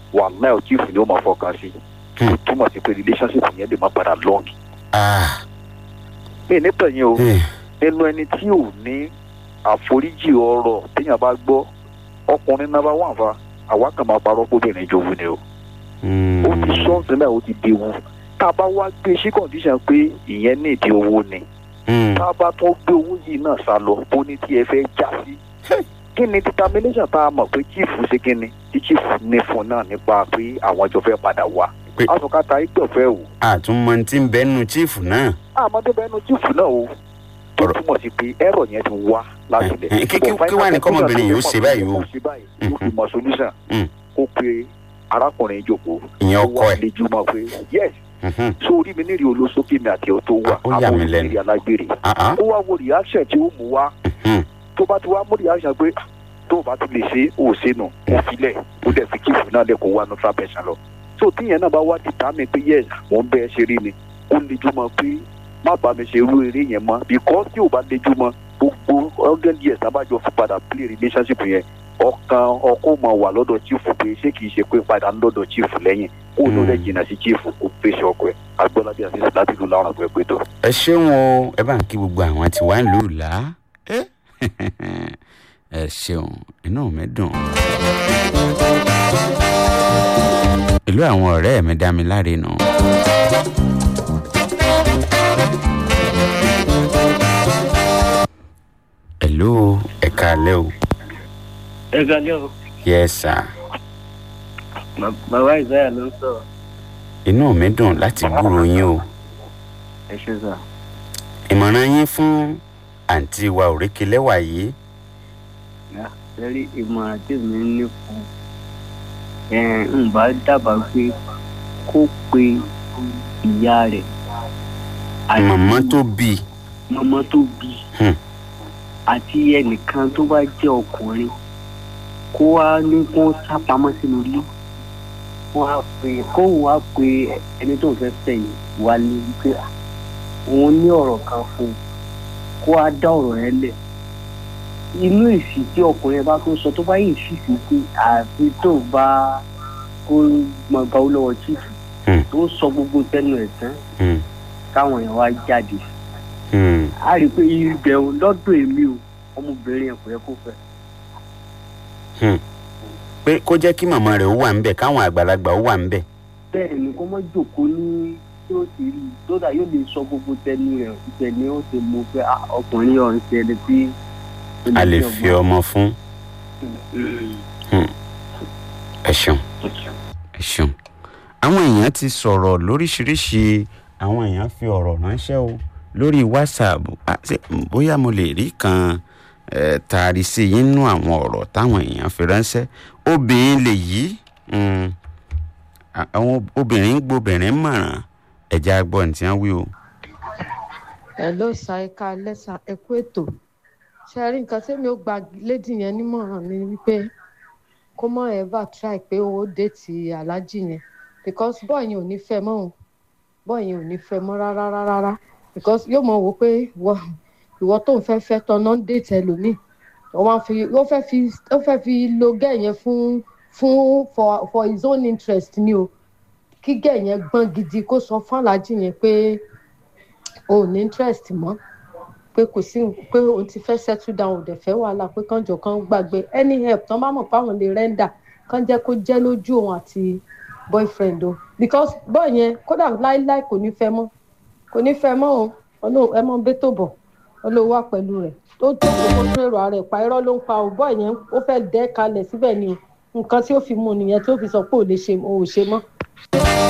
wàhálà ò chief ni ó máa fọkàn sí Hmm. ó túmọ̀ sí pé relationship yẹn lè má padà long ah mí nípa yẹn o eh, nínú ẹni tí ò ní àforíjì ọ̀rọ̀ téèyàn bá gbọ́ ọkùnrin náà bá wà fa àwa kan máa parọ́ kóbìnrin jòwú ni o mm, ó ti sọ́ọ̀sì náà ó ti dewu tá a bá wá gbé sí condition pé ìyẹn ní ìdí owó ni mm, tá a bá tún gbé owó yìí náà sá lọ bó ní tí ẹ fẹ́ já sí kí ni determination tá a mọ̀ pé chief ṣe kí ni tí chief ní fún náà nípa pé àwọn jọ fẹ́ padà wá Pé- asọ̀kátà ìgbọ̀fẹ́ o àtúmọ̀ tí ń bẹ́nu chiefu náà àmọ́dé bẹ́ẹ̀ nu chief náà o tó Ọ̀rọ̀- túmọ̀ sí pé ẹ̀rọ yẹn ti wá láti Eh, eh, kí- kí- kí wá ní kọ́mọbìnrin yìí ó ṣe báyìí o? ó ṣe báyìí ó fi mọ solution Mm. kó pe arákùnrin ìjókòó ìyẹn ó ọkọ wá ẹ̀ lè jùmọ̀ pé yes Mhm. sórí mi nírì olóṣókè mi àti ọ̀ tó wà Ó yà mí lẹ́nu. olùdíje alágbèrè Ah, ah, ó wá wo reaction tí ó mú wá mhm. tó bá ti wá mú reaction pé "Ah, tó o bá ti lè ṣe ó ṣe nù ó filẹ̀ ó dẹ̀ fi kíkù náà lẹ́kọ̀ọ́ wá neutral person lọ. so tíyẹn náà bá wá ti tà mí pé yes mò ń bẹ́ẹ̀ ṣeré ni ó lejú mọ́ pé má bá mi ṣe irú eré yẹn mọ́ because tí ò bá lejú mọ́ gbogbo hundred years abájọ fi padà play relationship yẹn ọkàn ọkọ máa wà lọ́dọ̀ chief pé ṣé kìí ṣe pé padà ń lọ́dọ̀ chief lẹ́yìn kó ló lẹ́ jìnnà sí chief kó fèsì ọkọ ẹ̀ agbọ́lábí àti láti lù láwọn àgbẹ̀ pé tó. ẹ ṣeun o ẹ bá ń kí gbogbo àwọn tí wàá lù ú là ẹ ẹ ṣeun inú mi dùn. ìlú àwọn ọ̀rẹ́ mi dá mi láre nù. hello ẹ káalẹ́ o ẹ kalẹ́ o yes sir bàbá ìsáyà ló ń sọ̀rọ̀ inú mi dùn láti gbúròó yín o ẹ ṣe sà. ìmọ̀ràn yín fún àǹtí wa òrékelẹ́wà yìí lórí ìmọ̀ràn tí mi ní fún ẹ ń bá dábàá pé kó pe ìyá rẹ̀ àti màmá tó bí i. màmá tó bí Hmm. àti ẹnìkan tó bá jẹ́ ọkùnrin kó wá ní kó sápamọ́ sínú ilé wọ́n á pè kóun wá pe ẹni tó ń fẹ́ fẹ́ yìí wálé wípé "Ah, òun ní ọ̀rọ̀ kan fún un kó wá dá ọ̀rọ̀ yẹn lẹ̀ inú èsì tí ọkùnrin yẹn bá tó sọ tó bá yìí sì sí pé àfi tó bá kó mọ gba owó lọ́wọ́ chief Hmm. tó sọ gbogbo tẹnu ẹ̀ tán Hmm. káwọn èèyàn wá jáde Hmm. a rí i pé ibẹ̀ lọ́dọ̀ èmi o ọmọbìnrin yẹn kò yẹ kó fẹ́ pé kó jẹ́ kí màmá rẹ̀ ó wà ńbẹ̀ káwọn àgbàlagbà ó wà ńbẹ̀. bẹ́ẹ̀ ni kó má jòkó ní tí ó ti rí i lódà yóò lè sọ gbogbo tẹnu rẹ̀ ibẹ̀ ni ó ti mú pé "Ah, ọkùnrin yóò ń ṣe ẹni tí a lè fi ọmọ fún ẹ ṣeun ẹ ṣeun. àwọn èèyàn ti sọ̀rọ̀ lóríṣiríṣi àwọn èèyàn fi ọ̀rọ̀ ránṣẹ́ o lórí whatsapp Ah, ṣé bóyá mo lè rí kan eh, taari sí i nínú àwọn ọ̀rọ̀ táwọn èèyàn fi ránṣẹ́ obìnrin lè yí mm, a- àwọn obìnrin ń gbobìnrin mọ̀ràn ẹ̀já gbọ́ ní tí wọ́n wí o. hello sa ẹka lẹsa ẹkú ètò ṣe rí nǹkan tẹ́mi ó gba lady yẹn nímọ̀ràn ni wípé kó mọ̀ ever try pé ó déètì aláàjì yẹn because bọ́ọ̀ yẹn ò ní fẹ́ mọ́ òun bọ́ọ̀ yẹn ò ní fẹ́ mọ́ rárá rárá rárá because yóò mọ̀ wò pé ìwọ- ìwọ tó ń fẹ́ fẹ́ tọ́nà ń déètì ẹlòmíì ó máa fi ó fẹ́ fi ó fẹ́ fi lo gẹ́ yẹn fún fún for for his own interest ni o kí gẹ́ yẹn gbọ́n gidi kó sọ fún aláàjì yẹn pé o ò ní interest mọ́ pé kò sí pé o ti fẹ́ settle down ò dẹ̀ fẹ́ wàhálà pé kánjọ kan gbàgbé any help tán bá mọ̀ páwọn lè render kán jẹ́ kó jẹ́ lójú òun àti boyfriend o because boy yẹn kódà láíláí kò ní fẹ́ mọ́ kò ní fẹ́ mọ́ o ọlọ́run ẹ mọ́ bẹ́tò bọ̀ ọlọ́run wà pẹ̀lú rẹ̀ tó tó kó tó èrò ara ẹ̀ pa irọ́ ló ń pa o boy yẹn ó fẹ́ dẹ́ kalẹ̀ síbẹ̀ ni o nǹkan tí ó fi mú nìyẹn tí ó fi sọ pé ò lè ṣe ò ṣe mọ́